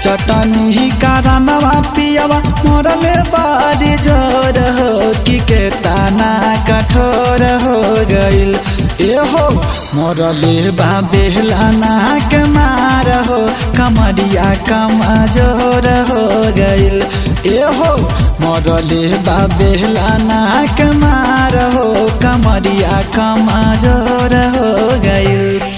चटनी कारणवा पियवा मोरले बारी जोर हो कि के ताना कठोर हो गइल ए हो मोरले बा बेहलाना के मार हो कमरिया कमजोर हो गइल ए हो मोरले बा बेहलाना के मार हो कमरिया कमजोर हो गइल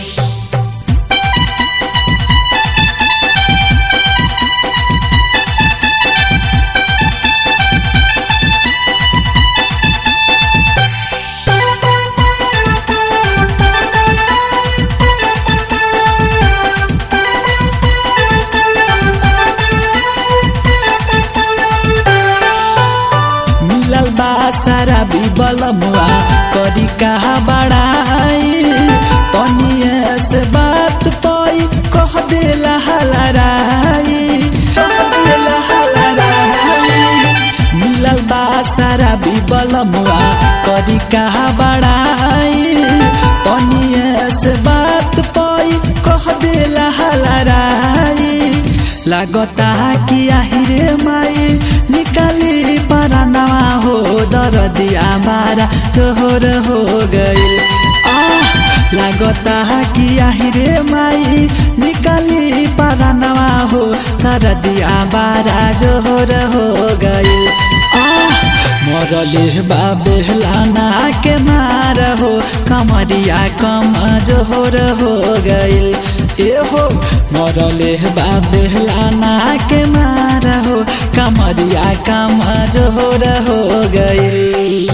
मिलल बा सारा बिबलमुआ करी कहा बड़ाई तनिए से बात पाई कह देला हलराई कह देला हलराई मिलल बा सारा बिबलमुआ करी कहा बड़ाई तनिए से बात पाई कह देला हलराई लागता कि आहिरे माई निकाली परानवा हो दरदिया मारा जोहर हो गइल आ लागता कि आहिरे माई निकाली परानवा हो दरदिया मारा जोहर हो गइल आ मरले बाबेलाना के मार हो कमरिया कम जोहर हो गइल ए हो मरले बाबेलाना के मार हो कमरिया कम जोहर हो गइल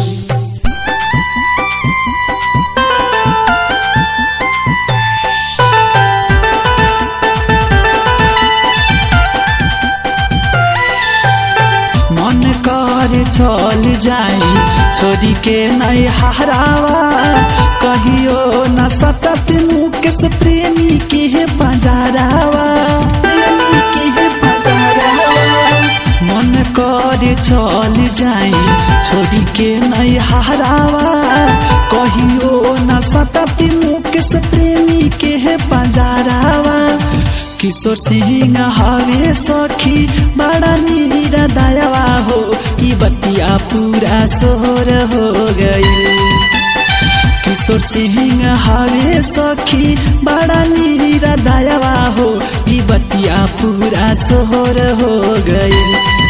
मन कर चल जाई छोरी के नहीं हरावा कहियो न सतत मुकेश प्रेमी के बजारावा प्रेमी के बजारावा मन कर चल जाई छोरी के नहीं हरावा कहियो न सतत मुकेश प्रेमी के बजारावा किशोर सिंह हवे सखी बड़ा नीरा दयावा हो ई बतिया पूरा सोहर हो गई किशोर सिंह हवे सखी बड़ा नीरा दयावा हो ई बतिया पूरा सोहर हो गई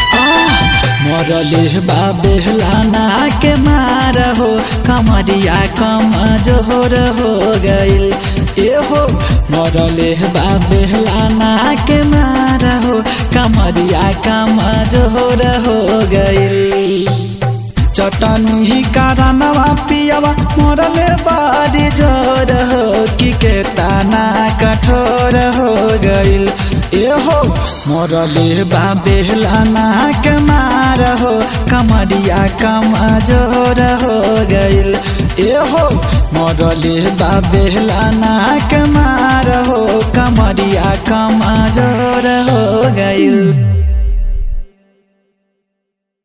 मरले बाबेलाना के मार हो कमरिया कम जोहर हो गइल ए हो मरले बाबेलाना के मार हो कमरिया कम जोहर हो गइल चटनी कारणवा पियवा मोरले बारी जोर हो कि के ताना कठोर हो गइल ए हो मोरले बाबेलाना के मार हो कमरिया कम जोर हो गइल ए हो मोरले बाबेलाना के मार हो कमरिया कम जोर हो गइल